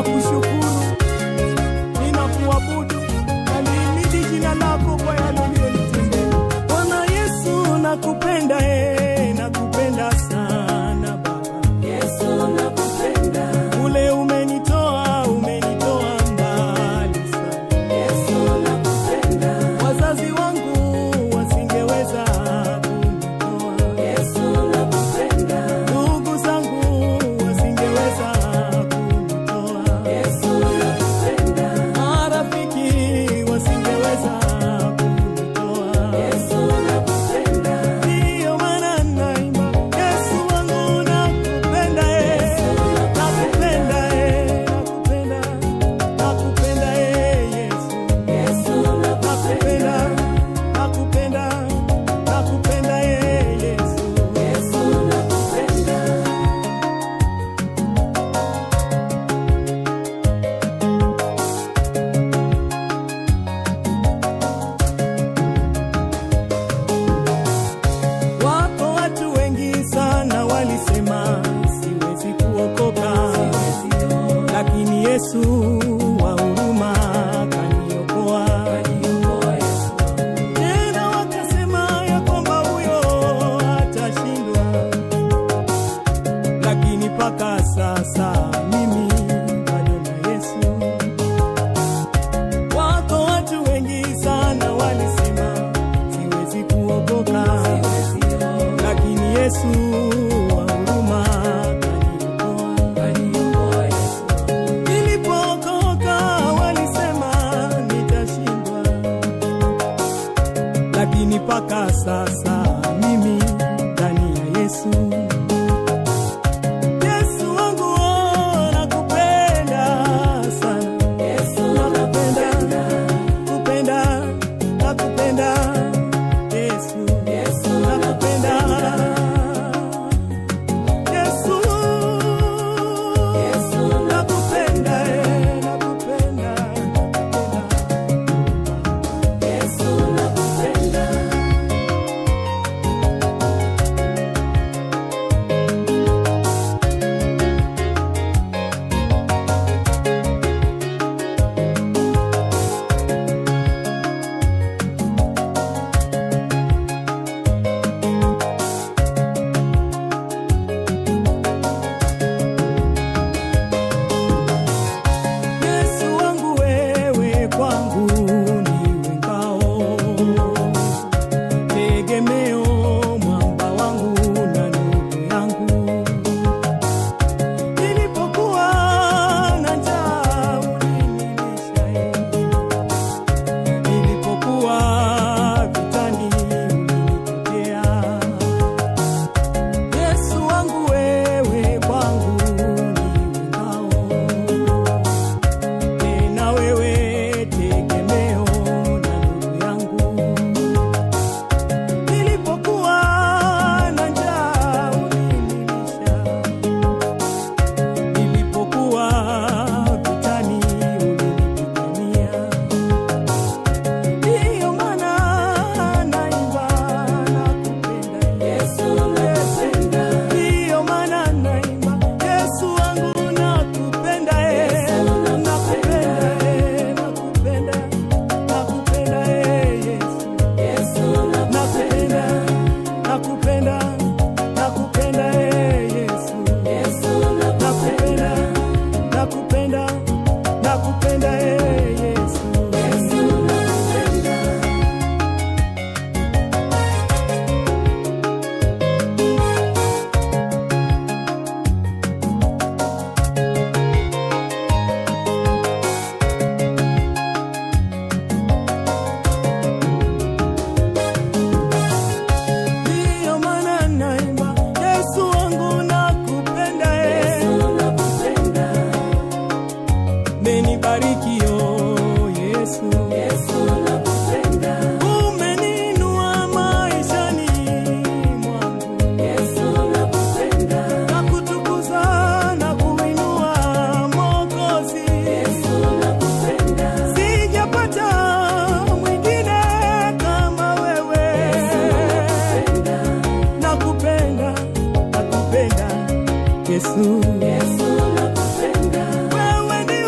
ninakushukuru, ninakuabudu, nalihimidi jina lako kwa yale uliyonitendea. Bwana Yesu, nakupenda eh, nakupenda sana Baba. Yesu nakupenda, Ule umenitoa, umenitoa mbali sana. Yesu nakupenda, Wazazi wangu wasingeweza kunitoa, Yesu nakupenda, ndugu zangu wasingeweza kunitoa, Yesu nakupenda, marafiki wasingeweza kunitoa. Yesu nakupenda, Ndiyo maana naimba, Yesu wangu nakupenda, eh, nakupenda, eh, nakupenda, nakupenda, eh, Yesu. Yesu nakupenda, Nakupenda, nakupenda, nakupenda, eh, Yesu. Yesu nakupenda. Wako watu wengi sana walisema siwezi kuokoka, lakini Yesu wa huruma kaniokoa. Tena wakasema ya kwamba huyo atashindwa, lakini mpaka sasa mimi bado na Yesu. Wako watu wengi sana walisema siwezi kuokoka, lakini Yesu wa huruma kaniokoa. Nilipookoka walisema nitashindwa, lakini mpaka sasa mimi ndani ya Yesu. Yesu wangu, oh, nakupenda sana. Yesu Nakupenda, kupenda, nakupenda, Yesu. Yesu Nakupenda, Yesu. Yesu Nakupenda, eh, nakupenda, nakupenda. Yesu nakupenda, Yesu wangu wewe kwangu ndiwe ngao, tegemeo mwamba wangu na ndugu yangu. Nilipokuwa na njaa ulinilisha, nilipokuwa vitani ulinitetea. Yesu wangu wewe kwangu ndiwe ngao tena wewe tegemeo na ndugu yangu. Nilipokuwa na njaa ulinilisha, nilipokuwa vitani ulinipigania. Ndiyo maana naimba nakupenda Yesu nakupenda, Ndiyo maana naimba Yesu wangu nakupenda eh, nakupenda eh, nakupenda nakupenda eh, Yesu Yesu nakupenda nakupenda nakupenda eh, Yesu Yesu nakupenda nakupenda nakupenda eh, Yesu Yesu nakupenda. Ndiyo maana naimba Yesu wangu nakupenda eh. Yesu nakupenda, Umenibariki oh Yesu, Yesu nakupenda, umeniinua maishani mwangu, Yesu nakupenda, na kutukuza na kuinua Mwokozi. Yesu nakupenda, Sijapata mwingine kama wewe, nakupenda, nakupenda Yesu, Yesu nakupenda, wewe ndiwe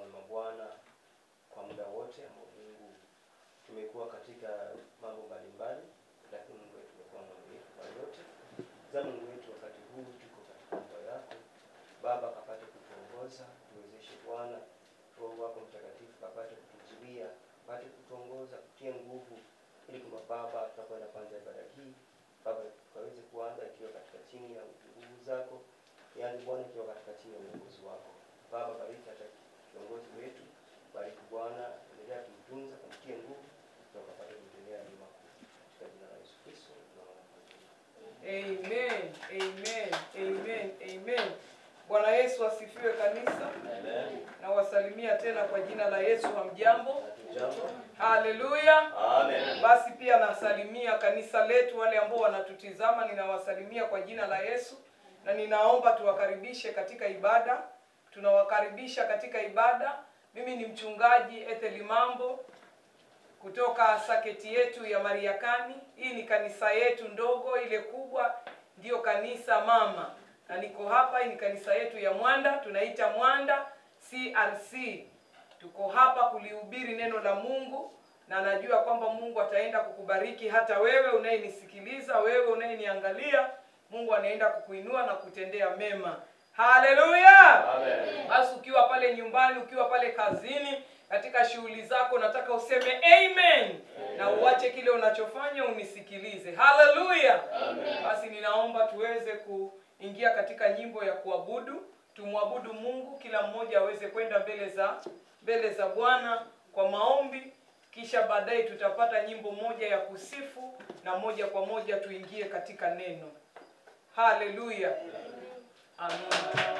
na mabwana kwa muda wote ambao Mungu tumekuwa katika mambo mbalimbali, lakini Mungu wetu amekuwa mwaminifu kwa yote. Za Mungu wetu, wakati huu tuko katika nyumba yako Baba, kapate kutuongoza, tuwezeshe Bwana, Roho wako Mtakatifu kapate kutuzuia, kapate kutuongoza, kutia nguvu, ili kwamba Baba, tunakwenda kwanza ibada hii Baba, tukaweze kuanza ikiwa katika chini ya nguvu zako, yaani Bwana, ikiwa katika chini ya uongozi wako Baba. Bariki hata kiongozi wetu, bariki Bwana, endelea kumtunza, kumtie nguvu, na ukapate kutendea mema katika jina la Yesu Kristo tunaomba. Amen, amen, amen, amen. Bwana Yesu asifiwe kanisa. Amen. Nawasalimia tena kwa jina la Yesu. Hamjambo? Hatujambo. Haleluya. Amen. Basi pia nasalimia kanisa letu, wale ambao wanatutizama, ninawasalimia kwa jina la Yesu na ninaomba tuwakaribishe katika ibada. Tunawakaribisha katika ibada. Mimi ni mchungaji Ethel Mambo kutoka saketi yetu ya Mariakani. Hii ni kanisa yetu ndogo, ile kubwa ndiyo kanisa mama, na niko hapa. Hii ni kanisa yetu ya Mwanda, tunaita Mwanda CRC. Tuko hapa kulihubiri neno la Mungu, na najua kwamba Mungu ataenda kukubariki hata wewe unayenisikiliza, wewe unayeniangalia. Mungu anaenda kukuinua na kutendea mema. Haleluya! Amen. Basi ukiwa pale nyumbani, ukiwa pale kazini, katika shughuli zako, nataka useme amen na uache kile unachofanya unisikilize. Haleluya! Basi ninaomba tuweze kuingia katika nyimbo ya kuabudu, tumwabudu Mungu, kila mmoja aweze kwenda mbele za mbele za Bwana kwa maombi, kisha baadaye tutapata nyimbo moja ya kusifu na moja kwa moja tuingie katika neno. Haleluya! Amen.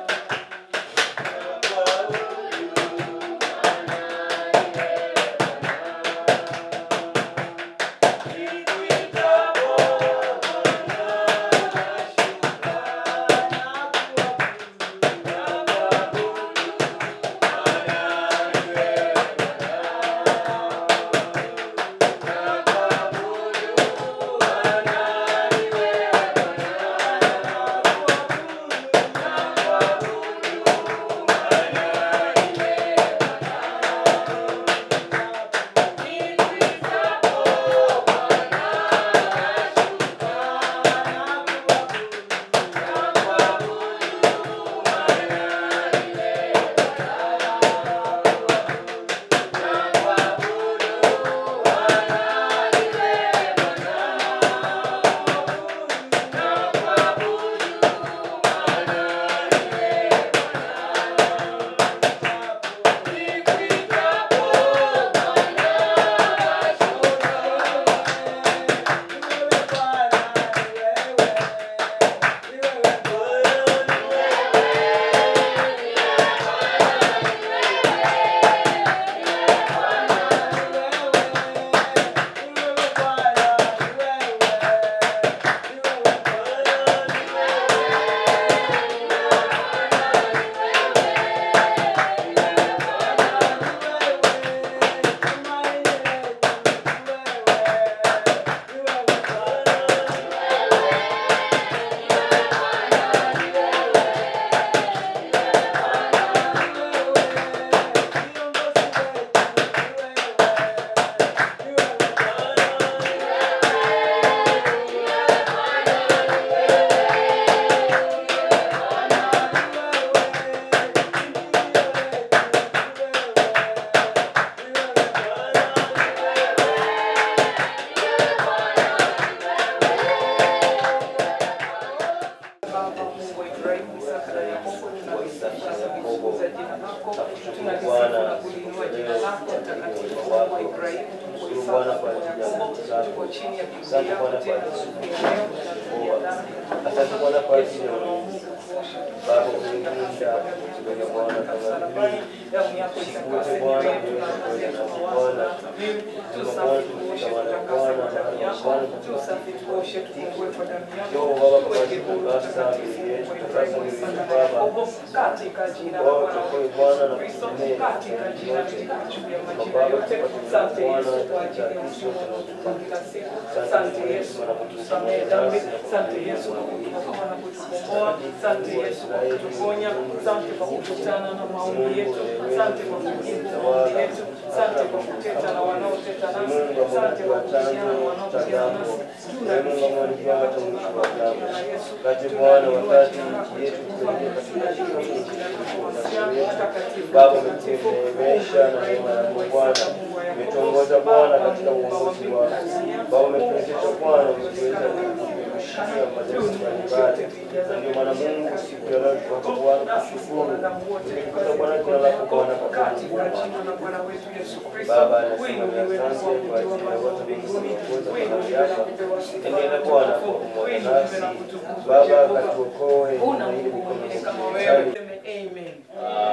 Baba Mungu wa Ibrahimu, Isaka na Yakobo, tunakusifu na kulitukuza jina lako, tunalisifu na kuliinua jina lako mtakatifu, Mungu wa Ibrahimu, Mungu wa Isaka, Mungu wa Yakobo, tuko chini ya Biblia yako tena siku ya leo, tunakuja ndani Asante Bwana kwa Yesu ajili ya Mwana wa Mungu. Mungu, kuosha Baba, tunakuja umelinda tuweke Bwana kama msalabani, damu yako itakase mioyo yetu na kazi yetu mawazo na dhamiri, tusafi tuoshe, tutakase kwa damu yako, tusafi tuoshe, tufungue kwa damu yako, tuweke huru mtakatifu, Mungu wa Ibrahimu, Isaka na Yakobo, katika jina la Bwana wetu Yesu Kristo, katika jina juu ya majina yote. Asante Yesu kwa ajili ya uzima unaotupa kila siku. Asante Yesu kwa kutusamehe dhambi. Asante Yesu kwa kutuokoa na kutukomboa. Asante Yesu kwa kutuponya. Asante kwa kukutana na maombi yetu. Asante kwa kujibu maombi yetu. Asante kwa kuteta na wanaoteta nasi. Asante kwa kuhusiana na wanaohusiana nasi. Kati Bwana, wakati nchi yetu kuelekea katika Baba umetuneemesha na neema yako Bwana, umetuongoza Bwana katika uongozi wako Baba, umetuwezesha Bwana, umetuweza kushia madarasa mbalimbali, na ndio maana Mungu siku ya leo tuko Bwana kushukuru, tumekuza Bwana jina lako Bwana kwa Baba, nasema ni asante kwa ajili ya wote wengi waliokuja mahali hapa. Endelea Bwana kwa pamoja nasi Baba, katuokoe na ili mikono Wewe seme amen.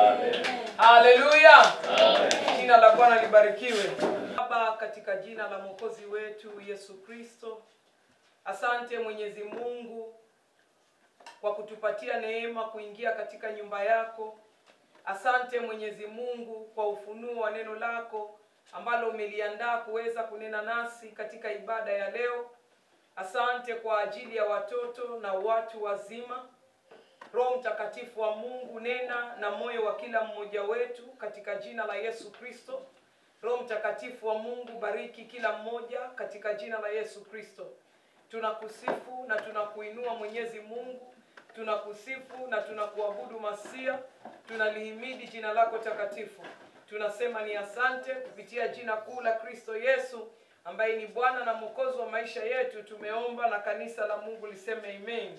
Haleluya. Jina la Bwana libarikiwe. Baba, katika jina la Mwokozi wetu Yesu Kristo, asante Mwenyezi Mungu kwa kutupatia neema kuingia katika nyumba yako. Asante Mwenyezi Mungu kwa ufunuo wa neno lako ambalo umeliandaa kuweza kunena nasi katika ibada ya leo. Asante kwa ajili ya watoto na watu wazima. Roho Mtakatifu wa Mungu, nena na moyo wa kila mmoja wetu katika jina la Yesu Kristo. Roho Mtakatifu wa Mungu, bariki kila mmoja katika jina la Yesu Kristo. Tunakusifu na tunakuinua Mwenyezi Mungu, tunakusifu na tunakuabudu Masia, tunalihimidi jina lako takatifu. Tunasema ni asante kupitia jina kuu la Kristo Yesu ambaye ni Bwana na Mwokozi wa maisha yetu. Tumeomba na kanisa la Mungu liseme amen.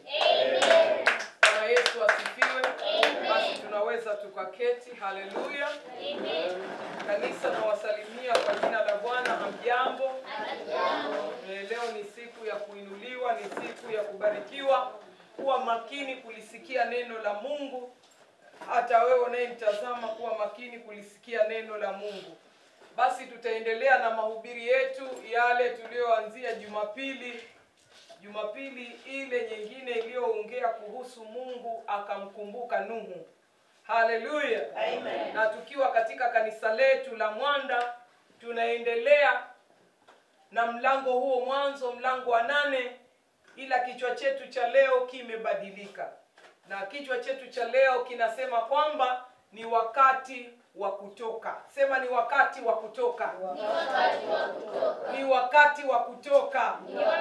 Bwana Yesu asifiwe. Basi tunaweza tukaketi. Haleluya. Kanisa nawasalimia kwa jina la Bwana. Hamjambo? Eh, Leo ni siku ya kuinuliwa, ni siku ya kubarikiwa. Kuwa makini kulisikia neno la Mungu. Hata wewe unayenitazama, kuwa makini kulisikia neno la Mungu. Basi tutaendelea na mahubiri yetu yale tuliyoanzia Jumapili Jumapili ile nyingine iliyoongea kuhusu Mungu akamkumbuka Nuhu. Haleluya. Amen. Na tukiwa katika kanisa letu la Mwanda tunaendelea na mlango huo mwanzo mlango wa nane ila kichwa chetu cha leo kimebadilika. Na kichwa chetu cha leo kinasema kwamba ni wakati wa kutoka. Sema ni wakati wa kutoka. Ni wakati wa kutoka.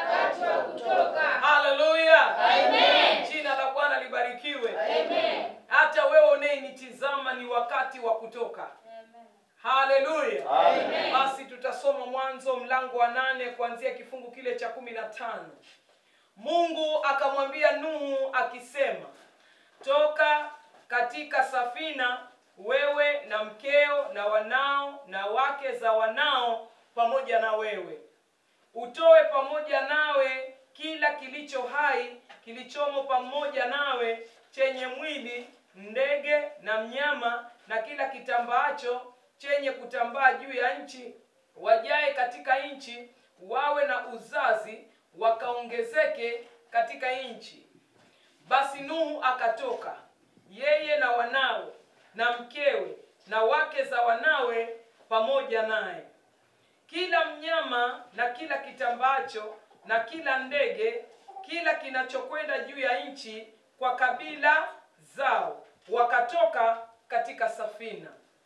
Haleluya. Jina la Bwana libarikiwe. Hata wewe unayenitizama ni wakati wa kutoka. Haleluya. Basi tutasoma Mwanzo mlango wa nane kuanzia kifungu kile cha kumi na tano. Mungu akamwambia Nuhu akisema, toka katika safina wewe na mkeo na wanao na wake za wanao pamoja na wewe utoe pamoja nawe kila kilicho hai kilichomo pamoja nawe chenye mwili ndege na mnyama na kila kitambaacho chenye kutambaa juu ya nchi wajae katika nchi wawe na uzazi wakaongezeke katika nchi basi nuhu akatoka yeye na wanawe na mkewe na wake za wanawe pamoja naye kila mnyama na kila kitambaacho na kila ndege kila kinachokwenda juu ya nchi kwa kabila zao wakatoka katika safina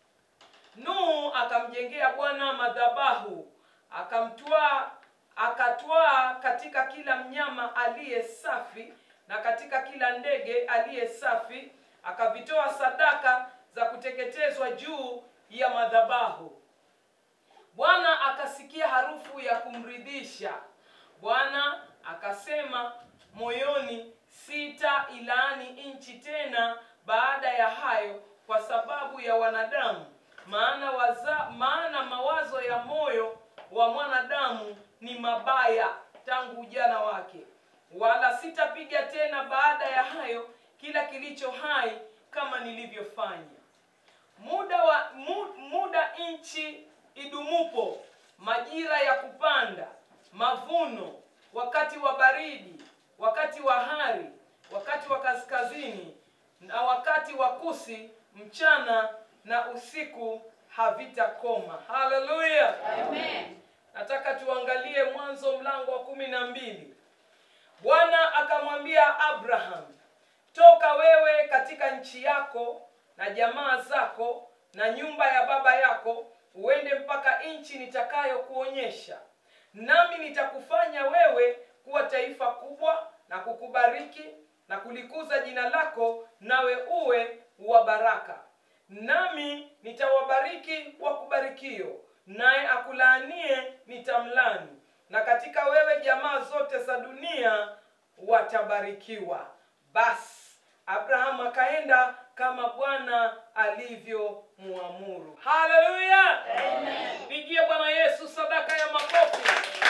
nuhu akamjengea bwana madhabahu akamtwaa akatwaa katika kila mnyama aliye safi na katika kila ndege aliye safi akavitoa sadaka za kuteketezwa juu ya madhabahu bwana akasikia harufu ya kumridhisha bwana akasema moyoni sita ilaani nchi tena baada ya hayo kwa sababu ya wanadamu maana, waza, maana mawazo ya moyo wa mwanadamu ni mabaya tangu ujana wake wala sitapiga tena baada ya hayo kila kilicho hai kama nilivyofanya muda wa mu, muda nchi idumupo majira ya kupanda mavuno wakati wa baridi wakati wa hari wakati wa kaskazini na wakati wa kusi mchana na usiku havitakoma haleluya nataka tuangalie mwanzo mlango wa kumi na mbili bwana akamwambia abraham toka wewe katika nchi yako na jamaa zako na nyumba ya baba yako uende mpaka nchi nitakayokuonyesha nami nitakufanya wewe kuwa taifa kubwa na kukubariki na kulikuza jina lako nawe uwe wa baraka nami nitawabariki wakubarikio naye akulaanie nitamlani na katika wewe jamaa zote za dunia watabarikiwa basi abrahamu akaenda kama bwana alivyomwamuru haleluya pigie bwana yesu sadaka ya makofi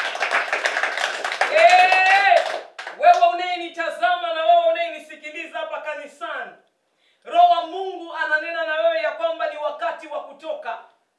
Eh, wewe unayenitazama na wewe unayenisikiliza hapa kanisani roho wa mungu ananena na wewe ya kwamba ni wakati wa kutoka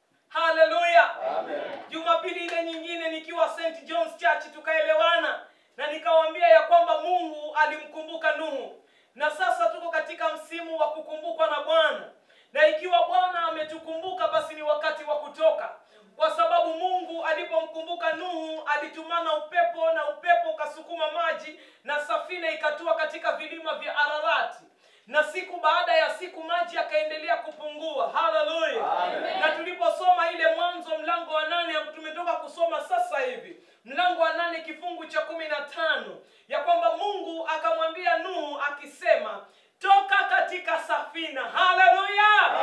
haleluya jumapili ile nyingine nikiwa st johns church tukaelewana na nikawambia ya kwamba mungu alimkumbuka nuhu na sasa tuko katika msimu wa kukumbukwa na bwana na ikiwa bwana ametukumbuka basi ni wakati wa kutoka kwa sababu mungu alipomkumbuka nuhu alitumana upepo na upepo ukasukuma maji na safina ikatua katika vilima vya ararati na siku baada ya siku maji yakaendelea kupungua haleluya na tuliposoma ile mwanzo mlango wa nane tumetoka kusoma sasa hivi mlango wa nane kifungu cha kumi na tano ya kwamba mungu akamwambia nuhu akisema toka katika safina haleluya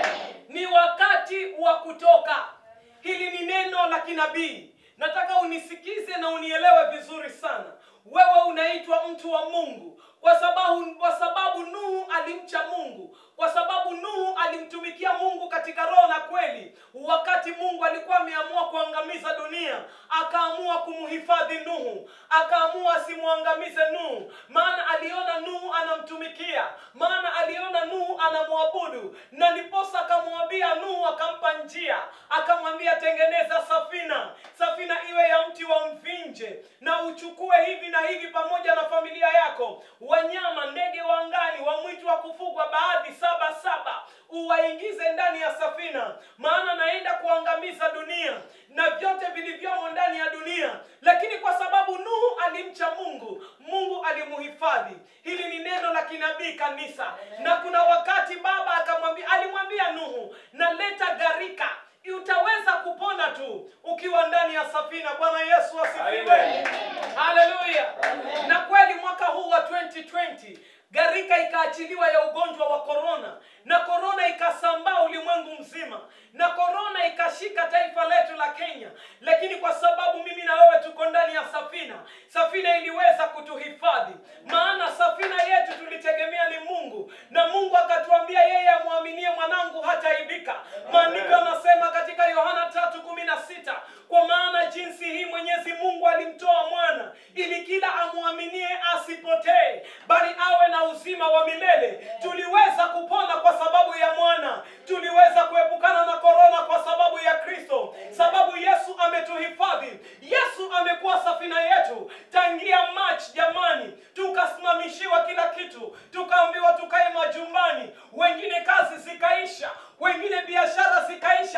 ni wakati wa kutoka hili ni neno la kinabii nataka unisikize na unielewe vizuri sana wewe unaitwa mtu wa mungu kwa sababu kwa sababu nuhu alimcha mungu kwa sababu nuhu alimtumikia mungu katika roho na kweli wakati mungu alikuwa ameamua kuangamiza dunia akaamua kumhifadhi nuhu akaamua asimwangamize nuhu maana aliona nuhu anamtumikia maana aliona nuhu anamwabudu na ndiposa akamwambia nuhu akampa njia akamwambia tengeneza safina safina iwe ya mti wa mvinje na uchukue hivi na hivi pamoja na familia yako wanyama ndege wa angani wa mwitu wa kufugwa baadhi saba saba uwaingize ndani ya safina maana naenda kuangamiza dunia na vyote vilivyomo ndani ya dunia lakini kwa sababu nuhu alimcha mungu mungu alimuhifadhi hili ni neno la kinabii kanisa na kuna wakati baba akamwambia alimwambia nuhu naleta gharika utaweza kupona tu ukiwa ndani ya safina bwana yesu asifiwe haleluya na kweli mwaka huu wa 2020 gharika ikaachiliwa ya ugonjwa wa korona na korona ikasambaa ulimwengu mzima na korona ikashika taifa letu la kenya lakini kwa sababu mimi na wewe tuko ndani ya safina safina iliweza kutuhifadhi maana safina yetu tulitegemea ni mungu na mungu akatuambia yeye amwaminie mwanangu hataibika maandiko yanasema katika yohana tatu kumi na sita kwa maana jinsi hii mwenyezi mungu alimtoa mwana ili kila amwaminie asipotee bali awe na uzima wa milele tuliweza kupona kwa sababu ya mwana tuliweza kuepukana na korona kwa sababu ya kristo sababu yesu ametuhifadhi yesu amekuwa safina yetu tangia march jamani tukasimamishiwa kila kitu tukaambiwa tukae majumbani wengine kazi zikaisha wengine biashara zikaisha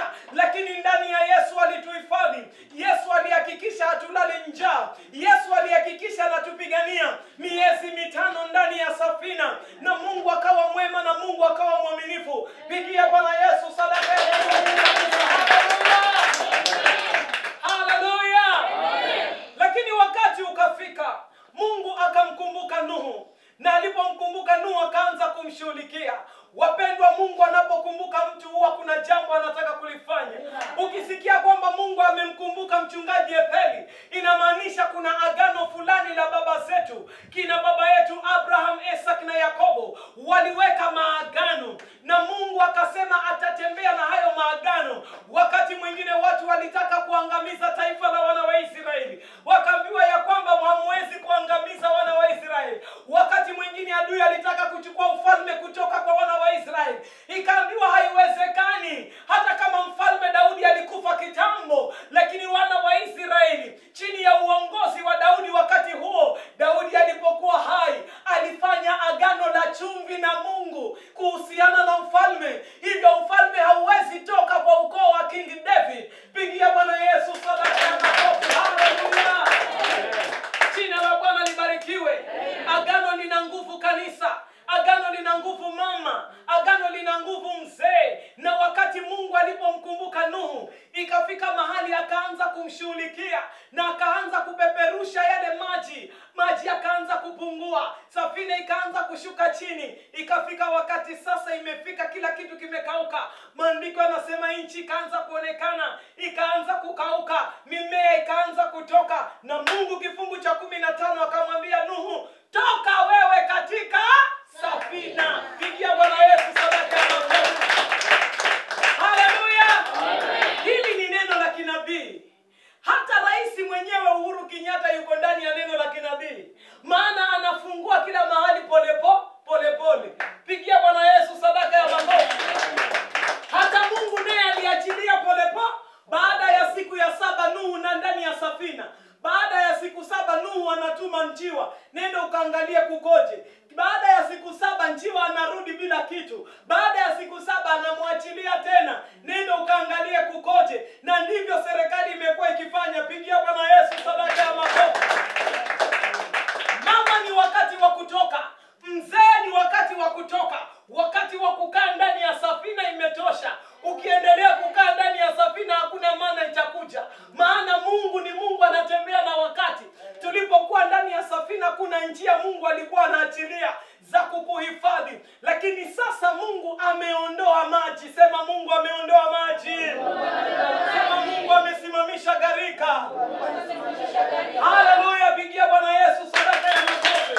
ikafika mahali akaanza kumshughulikia na akaanza kupeperusha yale maji maji yakaanza kupungua safina ikaanza kushuka chini ikafika wakati sasa imefika kila kitu kimekauka maandiko yanasema nchi ikaanza kuonekana ikaanza kukauka mimea ikaanza kutoka na mungu kifungu cha kumi na tano akamwambia nuhu toka wewe katika safina pigia bwana yesu sadaka ya makofi haleluya hili ni neno la kinabii hata rais mwenyewe uhuru kenyatta yuko ndani ya neno la kinabii maana anafungua kila mahali polepo polepole pigia bwana yesu sadaka ya makofi hata mungu naye aliachilia polepo baada ya siku ya saba nuhu na ndani ya safina baada ya siku saba nuhu anatuma njiwa nenda ukaangalie kukoje baada ya siku saba njiwa anarudi bila kitu baada ya siku saba anamwachilia tena nenda ukaangalie kukoje na ndivyo serikali imekuwa ikifanya pigia bwana yesu sadaka ya makofi mama ni wakati wa kutoka mzee ni wakati wa kutoka wakati wa kukaa ndani ya safina imetosha ukiendelea kukaa ndani ya safina hakuna maana itakuja maana mungu ni mungu anatembea na wakati tulipokuwa ndani ya safina kuna njia mungu alikuwa anaachilia za kukuhifadhi lakini sasa mungu ameondoa maji sema mungu ameondoa maji sema mungu amesimamisha gharika haleluya pigia bwana yesu sadaka ya makofi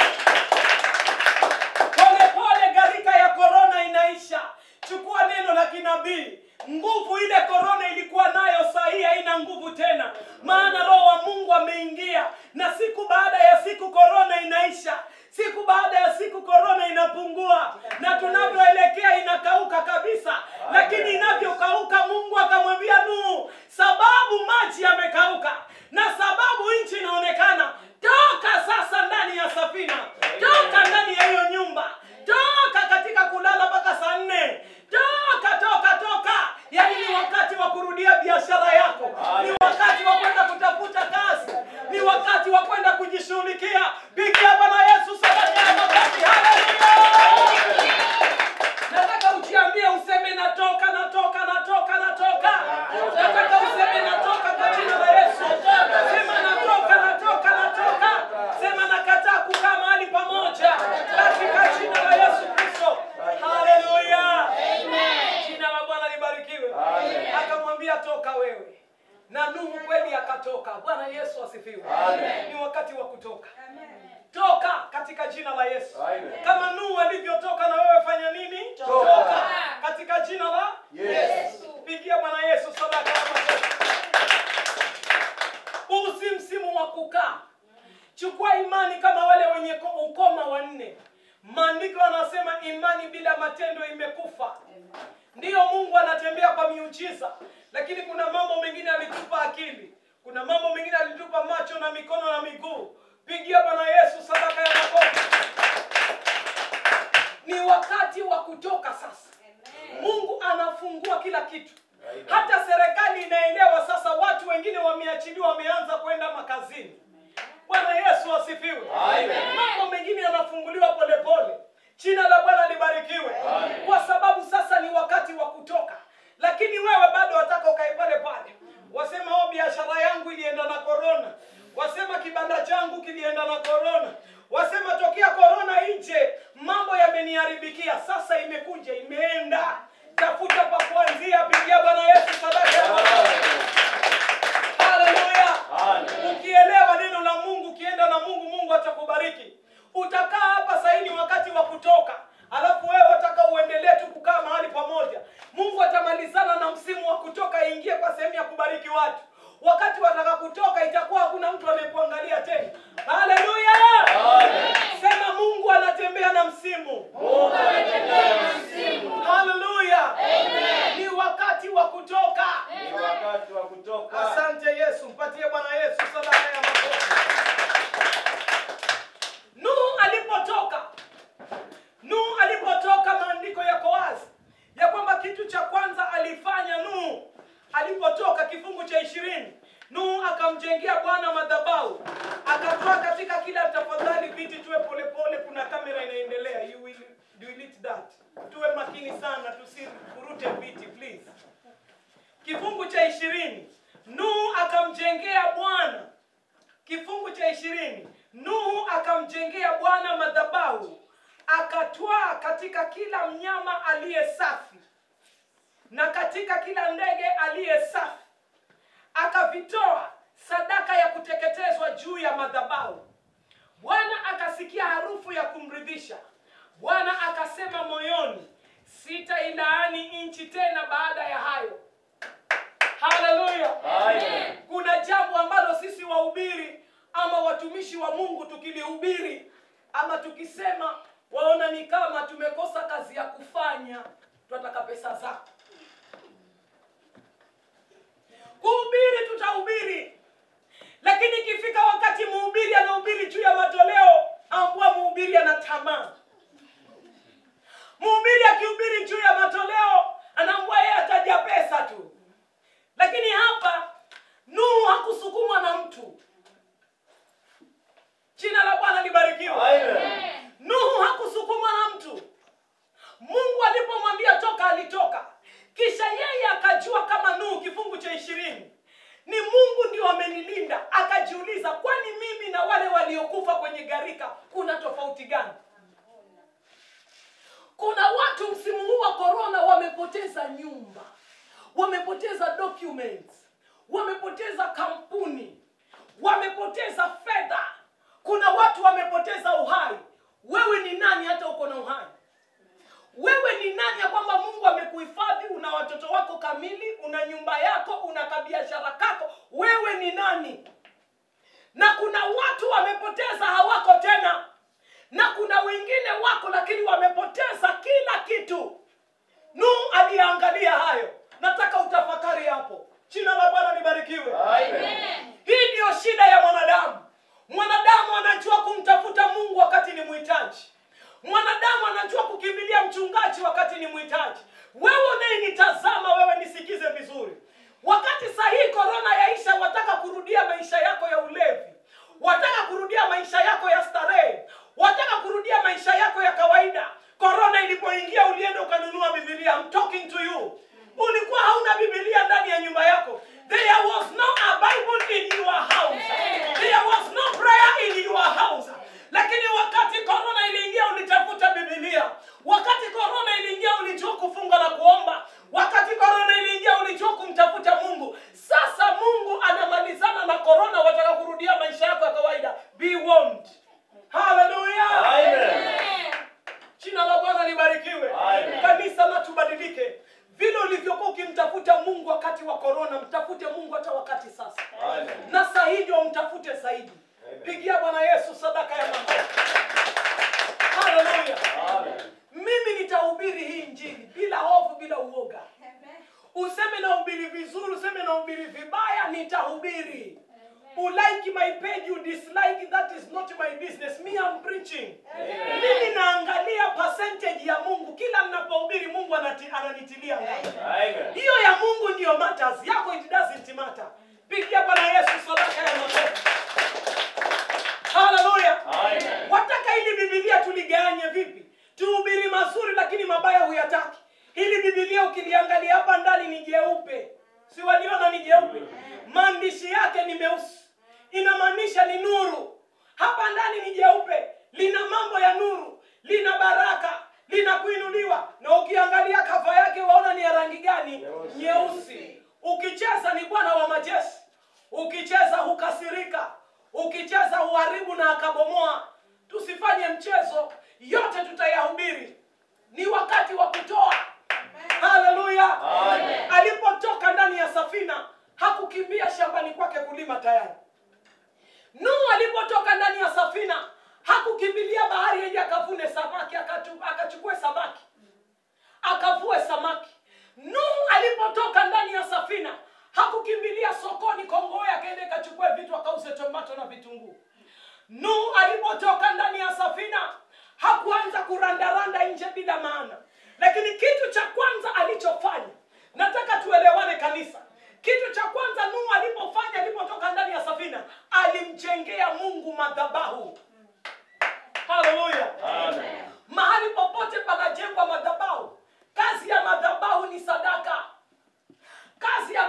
polepole gharika ya korona inaisha chukua neno la kinabii nguvu ile korona ilikuwa nayo saa hii haina nguvu tena maana roho wa mungu ameingia na siku baada ya siku korona inaisha siku baada ya siku korona inapungua na tunavyoelekea inakauka kabisa lakini inavyokauka mungu akamwambia nuhu sababu maji yamekauka na sababu nchi inaonekana toka sasa ndani ya safina toka ndani ya hiyo nyumba toka katika kulala mpaka saa nne toka toka toka yaani ni wakati wa kurudia biashara yako ni wakati wa kwenda kutafuta kazi ni wakati wa kwenda kujishughulikia pigia bwana yesu sadaka ya makofi haleluya nataka ujiambie useme natoka natoka natoka natoka nataka useme natoka kwa jina la yesu sema natoka natoka natoka sema nakataa kukaa mahali pamoja katika jina la yesu kristo haleluya jina la bwana libarikiwe akamwambia toka wewe na nuhu kweli akatoka bwana yesu asifiwe ni wakati wa kutoka toka katika jina la yesu kama nuhu alivyotoka na wewe fanya nini toka katika jina la yesu pigia bwana yesu sadaka ya makofi huu si msimu wa kukaa chukua imani kama wale wenye ko- ukoma wanne maandiko anasema imani bila matendo imekufa ndiyo mungu anatembea kwa miujiza lakini kuna mambo mengine alitupa akili kuna mambo mengine alitupa macho na mikono na miguu pigia bwana yesu sadaka ya makofi ni wakati wa kutoka sasa mungu anafungua kila kitu hata serikali inaelewa sasa watu wengine wameachiliwa wameanza kwenda makazini bwana yesu asifiwe mambo mengine yanafunguliwa polepole jina la bwana libarikiwe kwa sababu sasa ni wakati wa kutoka lakini wewe bado wataka ukae pale pale wasema o biashara yangu ilienda na korona wasema kibanda changu kilienda na korona wasema tokea korona nje mambo yameniharibikia sasa imekuja imeenda tafuta pa kuanzia pigia bwana yesu sadaka ya makofi. haleluya ukielewa neno la mungu ukienda na mungu mungu atakubariki utakaa hapa sahii ni wakati wa kutoka alafu wewe wataka uendelee tu kukaa mahali pamoja mungu atamalizana na msimu wa kutoka aingie kwa sehemu ya kubariki watu wakati wataka kutoka itakuwa hakuna mtu anayekuangalia tena haleluya sema mungu anatembea na msimu haleluya ni wakati wa kutoka Ni wakati wa kutoka. asante yesu mpatie bwana yesu sadaka ya makofi nuhu alipotoka nuhu alipotoka maandiko yako wazi ya kwamba kitu cha kwanza alifanya nuhu alipotoka kifungu cha ishirini nuhu akamjengea bwana madhabahu akatoa katika kila tafadhali viti tuwe polepole kuna kamera inaendelea you will delete that tuwe makini sana tusivurute viti please kifungu cha ishirini nuhu akamjengea bwana kifungu cha ishirini nuhu akamjengea bwana madhabahu akatwaa katika kila mnyama aliye safi na katika kila ndege aliye safi akavitoa sadaka ya kuteketezwa juu ya madhabahu bwana akasikia harufu ya kumridhisha bwana akasema moyoni sitailaani nchi tena baada ya hayo haleluya Amen. kuna jambo ambalo sisi wahubiri ama watumishi wa mungu tukilihubiri ama tukisema waona ni kama tumekosa kazi ya kufanya tunataka pesa zako kuhubiri tutahubiri lakini ikifika wakati mhubiri anahubiri juu ya matoleo ambua mhubiri ana tamaa mhubiri akihubiri juu ya matoleo anaambua yeye ataja pesa tu lakini hapa nuhu hakusukumwa na mtu jina la bwana libarikiwe Amen. nuhu hakusukumwa na mtu mungu alipomwambia toka alitoka kisha yeye akajua kama nuhu kifungu cha ishirini ni mungu ndio amenilinda akajiuliza kwani mimi na wale waliokufa kwenye gharika kuna tofauti gani kuna watu msimu huu wa korona wamepoteza nyumba wamepoteza documents wamepoteza kampuni wamepoteza fedha kuna watu wamepoteza uhai wewe ni nani hata uko na uhai wewe ni nani ya kwamba mungu amekuhifadhi una watoto wako kamili una nyumba yako una kabiashara kako wewe ni nani na kuna watu wamepoteza hawako tena na kuna wengine wako lakini wamepoteza kila kitu nuhu aliyeangalia hayo nataka utafakari hapo jina la bwana libarikiwe Amen. hii ndiyo shida ya mwanadamu mwanadamu anajua kumtafuta mungu wakati ni mhitaji mwanadamu anajua kukimbilia mchungaji wakati ni mhitaji wewe unayenitazama wewe nisikize vizuri wakati sahii korona yaisha wataka kurudia maisha yako ya ulevi wataka kurudia maisha yako ya starehe wataka kurudia maisha yako ya kawaida korona ilipoingia ulienda ukanunua bibilia I'm talking to you ulikuwa hauna bibilia ndani ya nyumba yako there was no a bible in your house there was no prayer in your house lakini wakati korona iliingia ulitafuta bibilia wakati korona iliingia ulijua kufunga na kuomba wakati korona iliingia ulijua kumtafuta mungu sasa mungu anamalizana na korona wataka kurudia maisha yako ya kawaida be warned haleluya Amen. jina la bwana libarikiwe Amen. kanisa na tubadilike vile ulivyokuwa ukimtafuta mungu wakati wa korona mtafute mungu hata wakati sasa Amen. na saa hii ndio mtafute zaidi Amen. pigia bwana yesu sadaka ya mambo haleluya Amen. mimi nitahubiri hii njili bila hofu bila uoga useme nahubiri vizuri useme nahubiri vibaya nitahubiri ulike my page you dislike that is not my business me I'm preaching mimi naangalia percentage ya mungu kila ninapohubiri mungu anati, ananitilia ngapi Amen. hiyo ya mungu ndiyo matters yako it doesn't matter pigia bwana yesu sadaka ya makofi haleluya Amen. wataka ili bibilia tuliganye vipi tuhubiri mazuri lakini mabaya huyataki hili bibilia ukiliangalia hapa ndani ni jeupe si waliona ni jeupe maandishi yake ni meusi inamaanisha ni nuru hapa ndani ni jeupe lina mambo ya nuru lina baraka lina kuinuliwa na ukiangalia kava yake waona ni ya rangi gani Nyeusi. nyeusi ukicheza ni bwana wa majeshi ukicheza hukasirika ukicheza huharibu na akabomoa tusifanye mchezo yote tutayahubiri ni wakati wa kutoa haleluya Amen. alipotoka ndani ya safina hakukimbia shambani kwake kulima tayari nuhu alipotoka ndani ya safina hakukimbilia bahari ili akavune samaki akatu- akachukue samaki akavue samaki nuhu alipotoka ndani ya safina hakukimbilia sokoni kongoe akaende kachukue vitu akauze tomato na vitunguu nuhu alipotoka ndani ya safina hakuanza kurandaranda nje bila maana lakini kitu cha kwanza alichofanya nataka tuelewane kanisa kitu cha kwanza nuhu alipofanya alipotoka ndani ya safina alimjengea mungu madhabahu haleluya Amen. mahali popote panajengwa madhabahu kazi ya madhabahu ni sadaka kazi ya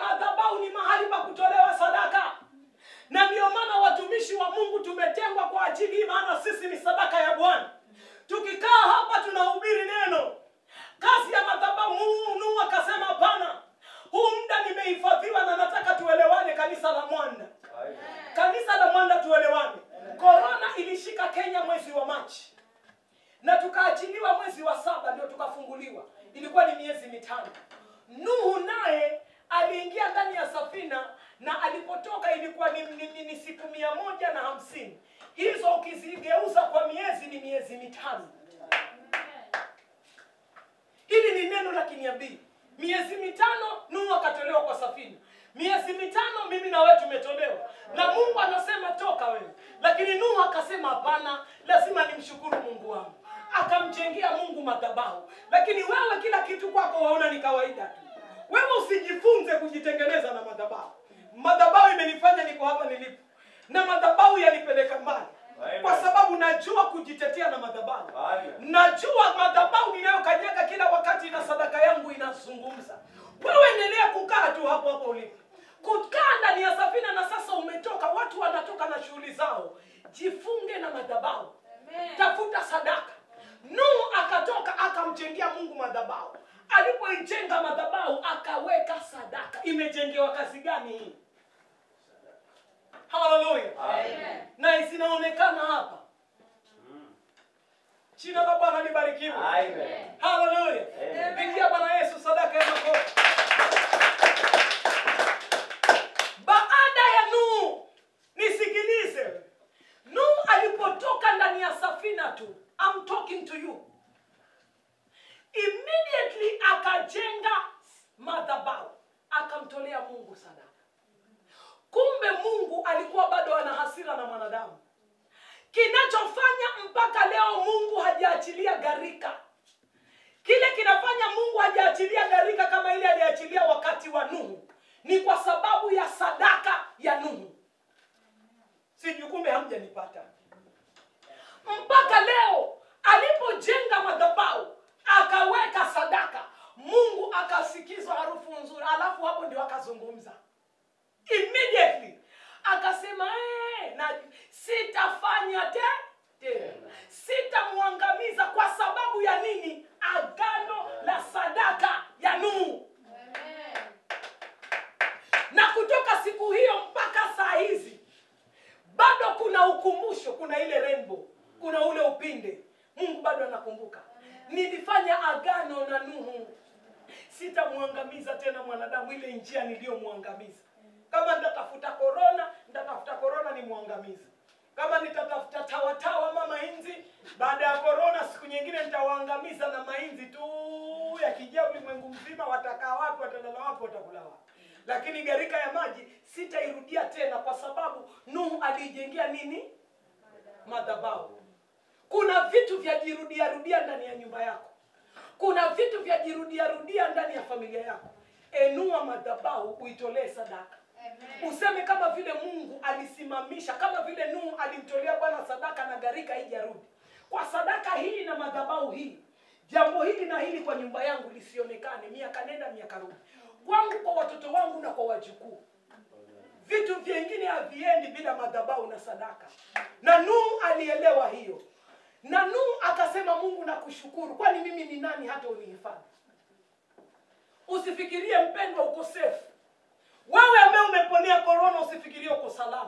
ni, ni, ni, ni siku mia moja na hamsini hizo ukizigeuza kwa miezi ni miezi mitano hili ni neno la kiniabii miezi mitano nuhu akatolewa kwa safina miezi mitano mimi na wewe tumetolewa na mungu anasema toka wewe lakini nuhu akasema hapana lazima nimshukuru mungu wangu akamjengea mungu madhabahu lakini wewe kila kitu kwako waona ni kawaida tu wewe usijifunze kujitengeneza na madhabahu madhabahu imenifanya niko hapa nilipo na madhabahu yanipeleka mbali kwa sababu najua kujitetea na madhabahu najua madhabahu ninayokanyaga kila wakati na sadaka yangu inazungumza wewe endelea kukaa tu hapo hapo ulipo kukaa ndani ya safina na sasa umetoka watu wanatoka na shughuli zao jifunge na madhabahu tafuta sadaka nuhu akatoka akamjengea mungu madhabahu alipoijenga madhabahu akaweka sadaka imejengewa kazi gani hii haleluya na zinaonekana hapa jina la bwana libarikiwe haleluya pigia bwana yesu sadaka ya makofi baada ya nuhu nisikilize nuhu alipotoka ndani ya safina tu I'm talking to you immediately akajenga madhabahu akamtolea mungu sadaka kumbe mungu alikuwa bado ana hasira na mwanadamu kinachofanya mpaka leo mungu hajaachilia gharika kile kinafanya mungu hajaachilia gharika kama ile aliachilia wakati wa nuhu ni kwa sababu ya sadaka ya nuhu sijui kumbe hamjanipata mpaka leo alipojenga madhabahu akaweka sadaka mungu akasikizwa harufu nzuri alafu hapo ndio akazungumza immediately akasema "Eh, na sitafanya te tena sitamwangamiza kwa sababu ya nini agano la sadaka ya nuhu na kutoka siku hiyo mpaka saa hizi bado kuna ukumbusho kuna ile rainbow kuna ule upinde mungu bado anakumbuka nilifanya agano na nuhu sitamwangamiza tena mwanadamu ile njia niliyomwangamiza kama nitatafuta korona nitatafuta korona nimwangamize kama nitatafuta tawatawa ama mainzi baada ya korona siku nyingine nitawaangamiza na mainzi tu yakijaa ulimwengu mzima watakaa wapi watalala wapi watakula wapi lakini gharika ya maji sitairudia tena kwa sababu nuhu aliijengea nini madhabahu kuna vitu vya jirudia rudia ndani ya nyumba yako kuna vitu vya jirudia rudia ndani ya familia yako enua madhabahu uitolee sadaka useme kama vile mungu alisimamisha kama vile nuhu alimtolea bwana sadaka na gharika haijarudi kwa sadaka hii na madhabahu hii jambo hili na hili kwa nyumba yangu lisionekane miaka nenda miaka rudi kwangu kwa watoto wangu na kwa wajukuu vitu vingine haviendi bila madhabahu na sadaka na nuhu alielewa hiyo na nuhu akasema mungu nakushukuru kwani mimi ni nani hata unihifadhi usifikirie mpendwa ukosefu wewe ambaye umeponea korona usifikirie uko salama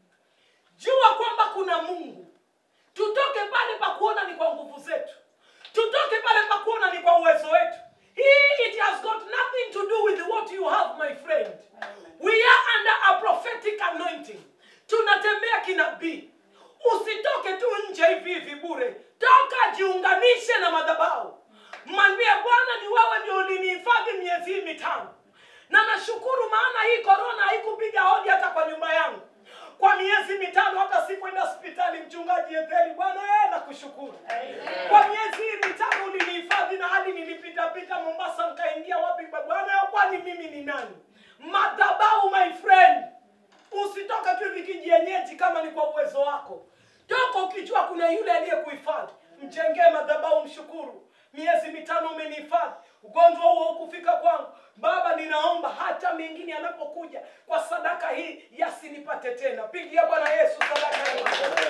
jua kwamba kuna mungu tutoke pale pa kuona ni kwa nguvu zetu tutoke pale pa kuona ni kwa uwezo wetu Hii it has got nothing to do with what you have my friend we are under a prophetic anointing tunatembea kinabii usitoke tu nje hivi hivi bure toka jiunganishe na madhabahu mwambie bwana ni wewe ndio ulinihifadhi miezi hii mitano na nashukuru maana hii korona haikupiga hodi hata kwa nyumba yangu kwa miezi mitano hata sikwenda hospitali mchungaji etheli bwana ee nakushukuru kwa miezi hii mitano ulinihifadhi na hadi nilipitapita mombasa nkaingia wapi bwana kwani mimi ni nani madhabahu my friend usitoke tu hivi kijienyeji kama ni kwa uwezo wako toka ukijua kuna yule aliyekuhifadhi mjengee madhabahu mshukuru miezi mitano umenihifadhi ugonjwa huo hukufika kwangu baba ninaomba hata mengine yanapokuja kwa sadaka hii yasinipate tena pigia bwana yesu sadaka hii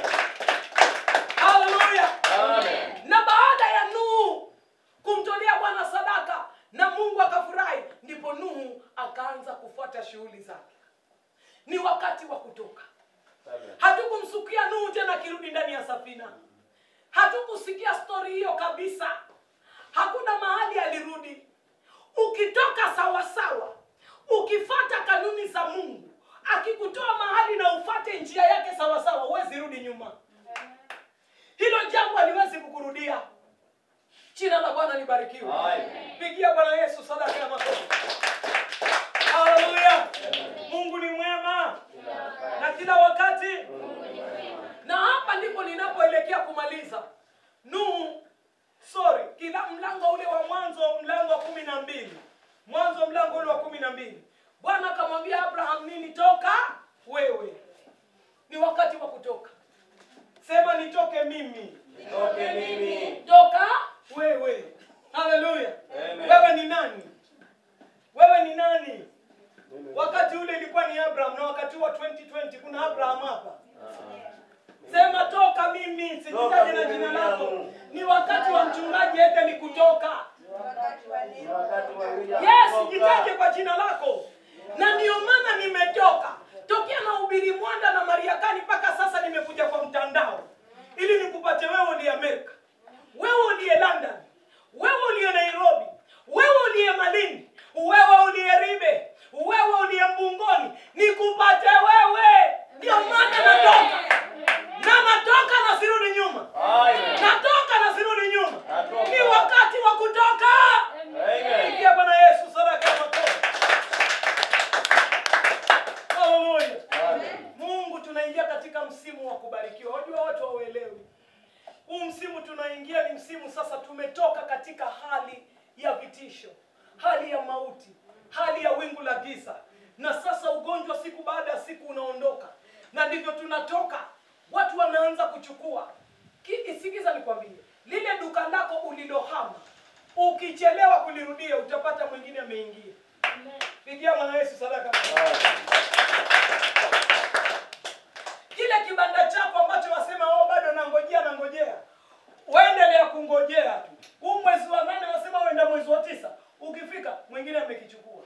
haleluya na baada ya nuhu kumtolea bwana sadaka na mungu akafurahi ndipo nuhu akaanza kufuata shughuli zake ni wakati wa kutoka hatukumsukia nuhu tena akirudi ndani ya safina hatukusikia stori hiyo kabisa hakuna mahali alirudi ukitoka sawasawa ukifata kanuni za mungu akikutoa mahali na nini toka wewe ni wakati wa kutoka sema nitoke mimi Nitoke mimi. toka wewe haleluya Amen. wewe ni nani wewe ni nani wakati ule ilikuwa ni abraham na wakati wa 2020 kuna abraham hapa sema toka mimi sijitaje Toka na mimi, jina William. lako ni wakati wa mchungaji ete ni kutoka Ni wakati wa William yes kutoka. jitaje kwa jina lako na ndiyo maana nimetoka tokea na ubiri mwanda na mariakani mpaka sasa nimekuja kwa mtandao ili nikupate wewe uliye amerika wewe uliye london wewe uliye nairobi wewe uliye malindi wewe uliye ribe wewe uliye mbungoni nikupate wewe ndiyo maana natoka na natoka na sirudi nyuma Amen. natoka na sirudi nyuma Natoka. ni wakati wa kutoka Amen. Pigia Bwana Yesu sadaka ya makofi. Haleluya. Amen. Mungu tunaingia katika msimu wa kubarikiwa. Wajua watu hauelewi. Huu msimu tunaingia ni msimu sasa tumetoka katika hali ya vitisho, hali ya mauti, hali ya wingu la giza. Na sasa ugonjwa siku baada ya siku unaondoka. Na ndivyo tunatoka. Watu wanaanza kuchukua. Ki- Sikiza nikwambie. Lile duka lako ulilohama ukichelewa kulirudia utapata mwingine ameingia. Pigia Bwana Yesu sadaka. kile kibanda chako ambacho wasema oh, bado nangojea nangojea uendelea kungojea tu huu mwezi wa nane wasema uenda mwezi wa tisa ukifika mwingine amekichukua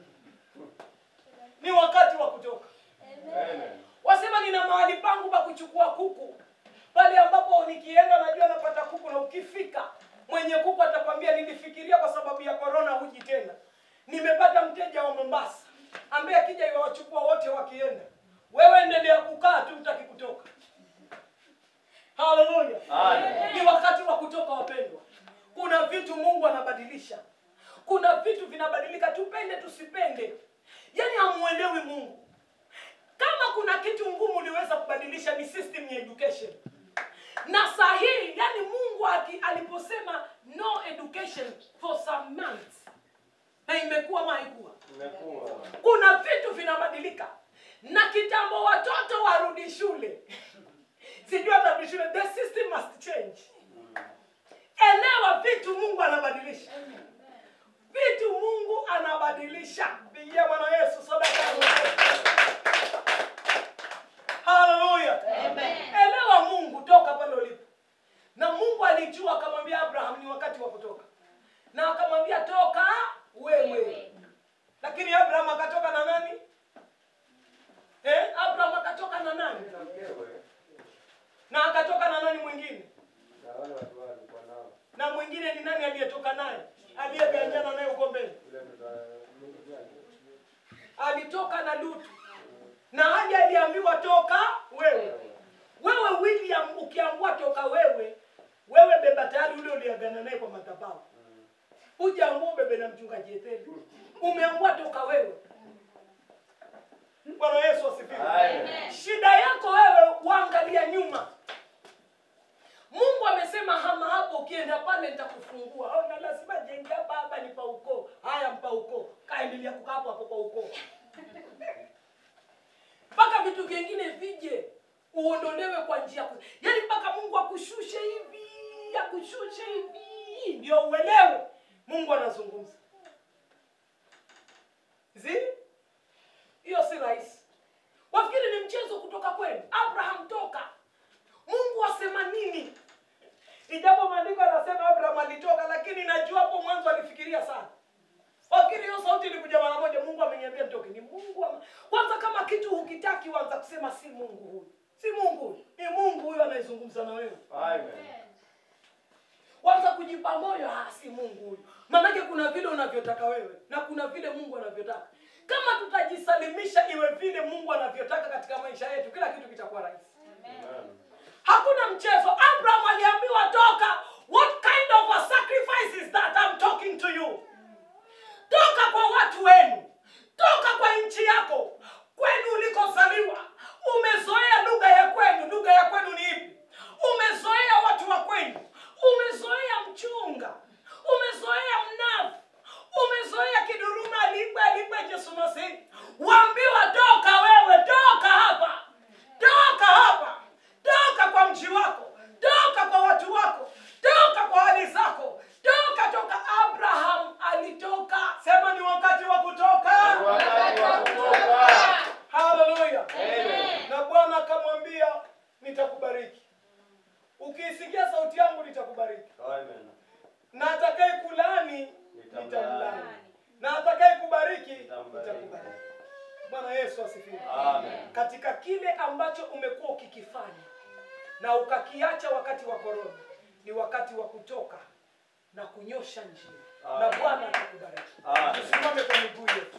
ni wakati wa kutoka Amen. wasema nina mahali pangu pa kuchukua kuku pale ambapo nikienda najua napata kuku na ukifika mwenye kuku atakwambia nilifikiria kwa sababu ya korona huji tena nimepata mteja wa mombasa ambaye akija iwawachukua wote wakienda wewe endelea kukaa tu mtaki kutoka haleluya Amen. ni wakati wa kutoka wapendwa kuna vitu mungu anabadilisha kuna vitu vinabadilika tupende tusipende yaani hamuelewi mungu kama kuna kitu ngumu uliweza kubadilisha ni system ya education na sahihi yani mungu aki, aliposema no education for some months na imekuwa maikuwa Imekuwa. kuna vitu vinabadilika na kitambo watoto warudi shule sijui watarudi shule the system must change elewa vitu mungu anabadilisha vitu mungu anabadilisha pigia bwana yesu sadaka ya makofi. haleluya elewa mungu toka pale ulipo na mungu alijua akamwambia abraham ni wakati wa kutoka na akamwambia toka wewe lakini abraham akatoka na nani eh? abraham akatoka na nani Na mkewe, na akatoka na nani mwingine na wale watu wao walikuwa nao. na mwingine ni nani aliyetoka naye aliyeganjana naye uko mbele Yule mtu- Mungu gani? alitoka na lutu na haja aliambiwa toka wewe wewe william ukiambua toka wewe wewe beba tayari ule uliagana naye kwa madhabahu ujaambua ubebe na mchungaji etheli umeambua toka wewe bwana yesu asifiwe Amen. shida yako wewe waangalia nyuma mungu amesema hama hapo ukienda pale nitakufungua oh, na lazima jenge hapa hapa ni pa ukoo haya mpa ukoo kaendelea kukaa hapo hapo kwa ukoo mpaka vitu vingine vije uondolewe kwa njia ku- yaani mpaka mungu akushushe hivi akushushe hivi ndio uelewe mungu anazungumza zi hiyo si rahisi wafikiri ni mchezo kutoka kwenu abraham toka mungu asema nini ijapo maandiko anasema abraham alitoka lakini najua hapo mwanzo alifikiria sana wafikiri hiyo sauti ilikuja mara moja mungu ameniambia nitoke ni mungu ama... kwanza kama kitu hukitaki wanza kusema si mungu huyu si mungu huyu ni mungu huyu anayezungumza na wewe Amen. kwanza kujipa moyo ah, si mungu huyu maanake kuna vile unavyotaka wewe na kuna vile mungu anavyotaka kama tutajisalimisha iwe vile mungu anavyotaka katika maisha yetu kila kitu kitakuwa rahisi Amen. hakuna mchezo abraham aliambiwa toka what kind of a sacrifice is that I'm talking to you toka kwa watu wenu toka kwa nchi yako kwenu ulikozaliwa umezoea lugha ya kwenu lugha ya kwenu ni ipi umezoea watu wa kwenu umezoea mchunga umezoea mnavu umezoea kiduruma aligwe aligwe jesu masihi waambiwa toka Bwana Yesu asifiwe. Amen. Katika kile ambacho umekuwa ukikifanya na ukakiacha wakati wa korona, ni wakati wa kutoka na kunyosha njia, na Amen. Bwana atakubariki. Amen. Tusimame kwa miguu yetu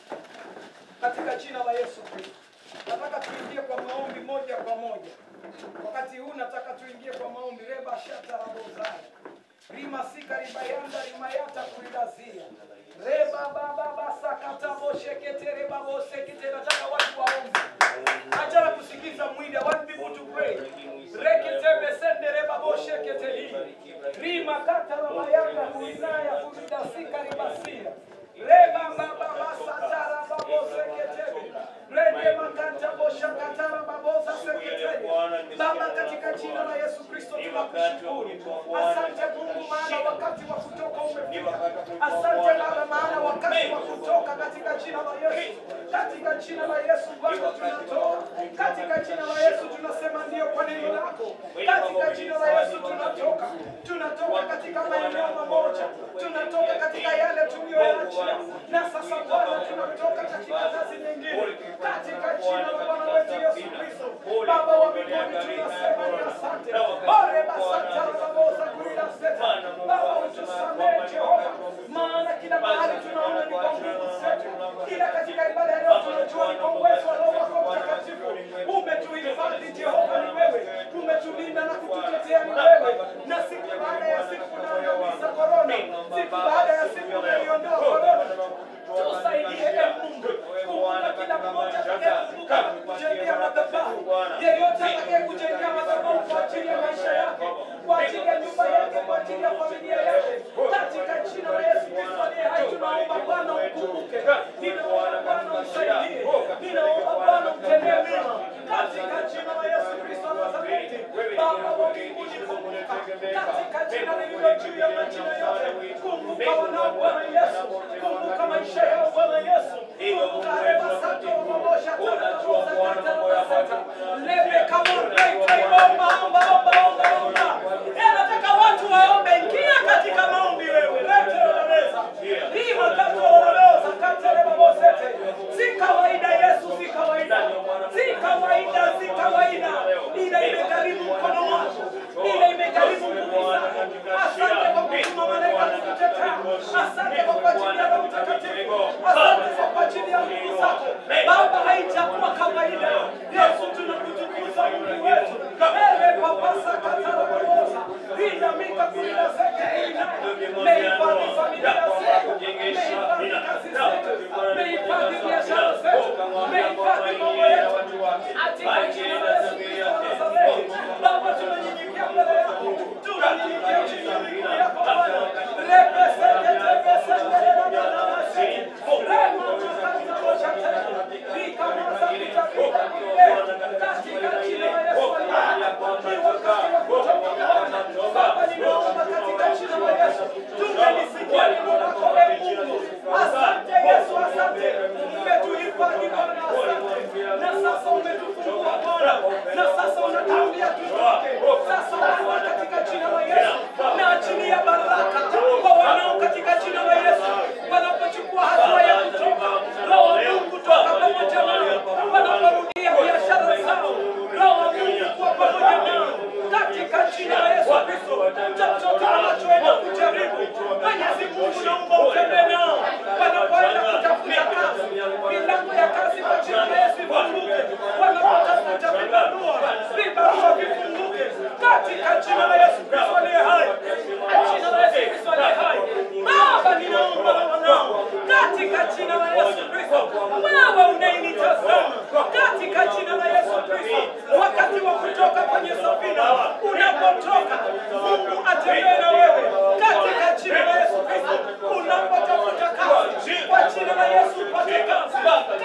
katika jina la Yesu Kristo. Nataka tuingie kwa maombi moja kwa moja. Wakati huu nataka tuingie kwa maombi reba shata rabozaya rima sika ribayanda rimayata kurilazia reba baba basa katabo shekete reba bosekete. Nataka watu waombe, achana kusikiza mwili. I want people to pray. rekete besende reba boshekete hii rima kata rabayanda kurinaya kuridasika ribasia reba baba basa tara babosekete rende makanta bosha katara babosa sekete Baba, katika jina la Yesu Kristo tunakushukuru. Asante Mungu, maana wakati wa kutoka umefika. Asante Baba, maana wakati wa kutoka katika jina la Yesu, katika jina la Yesu Bwana tunatoka, katika jina la Yesu tunasema ndio kwa neno lako, katika jina la Yesu tunatoka, tunatoka katika maeneo mamoja, tunatoka katika yale tuliyoyaachia, na sasa Bwana tunatoka katika kazi nyingine, katika jina la Bwana wetu Yesu Kristo. Baba wa mbinguni tunasema ni asante. Ore basata babosa kuila seta. Baba utusamehe Jehova, maana kila mahali tunaona ni kwa nguvu zetu, ila katika ibada ya leo tunajua ni kwa uwezo wa Roho wako Mtakatifu. Umetuhifadhi Jehova, ni wewe, umetulinda na kututetea ni wewe, na siku baada ya siku unaondoa korona, siku baada ya siku unaiondoa korona tusaidie e Mungu, kumbuka kila mmoja atakayekumbuka na kujengea madhabahu, yeyote atakayekujengea madhabahu kwa ajili ya maisha yake, kwa ajili ya nyumba yake, kwa ajili ya familia yake, katika jina la Yesu Kristo aliye hai, tunaomba Bwana ukumbuke, ninaomba Bwana umsaidie, ninaomba Bwana umtendee mema, katika jina la Yesu Kristo wa Nazareti. Baba wa mbinguni, kumbuka katika jina lililo juu ya majina yote, kumbuka wanao Bwana Yesu, kumbuka maisha yao Bwana Yesu, kumbuka rema sato mabosha tanabosa katarabasata lebe kama reke omba omba omba omba omba. Eh, nataka watu waombe, ingia katika maombi wewe, rete ororeza lima kato ororeza katere babosete. Si kawaida Yesu, si kawaida, si kawaida, si kawaida, ila imegharimu mkono wako, ila imegharimu nguvu zako. Asante kwa kutuma malaika kukutetea, asante kwa kuachilia Roho Mtakatifu, asante kwa kuachilia nguvu zako Baba, haitakuwa kawaida. Yesu, tunakutukuza Mungu wetu, ewe papasa katara kuoza ina mika kuila zeke ina mehifadhi familia zetu, mehifadhi kazi zetu, mehifadhi biashara zetu, mehifadhi mambo yetu katika jina la Yesu Kristo wa Nazareti. Baba, tunanyenyekea mbele yako, tunanyenyekea chini ya miguu yako Bwana. Rebe seke tebe seke reba baba basi. Rema tukata moja tena. Rika masa kutapita kule. Katika jina la Yesu aliye hai. Ni wakati wa kutoka Bwana. Baba, ninaomba katika jina la Yesu. Tumelisikia neno lako e Mungu. Asante Yesu, asante. Umetuhifadhi Bwana, asante. Na sasa umetufungua Bwana. Na sasa unatuambia tutoke. Sasa Bwana, katika jina la Yesu, naachilia baraka kwa wanao katika jina la Yesu, wanapochukua hatua ya kutoka. Roho wa Mungu toka pamoja nao, wanaporudia biashara zao. Roho wa Mungu kuwa pamoja nao katika jina la Yesu Kristo. Chochote wanachoenda kujaribu, Mwenyezi Mungu naomba utembee nao wanapoenda kutafuta kazi, milango ya kazi kwa jina la Yesu ifunguke. Wanapotafuta vibarua, vibarua vifunguke katika jina la Yesu Kristo aliye hai, jina la Yesu Kristo aliye hai. Baba, ninaomba wanao katika jina la Yesu Kristo, wewe unayenitazama katika jina la Yesu Kristo, wakati wa kutoka kwenye safina, unapotoka Mungu atembee na wewe katika jina la Yesu Kristo, unapotafuta kazi kwa jina la Yesu upate kazi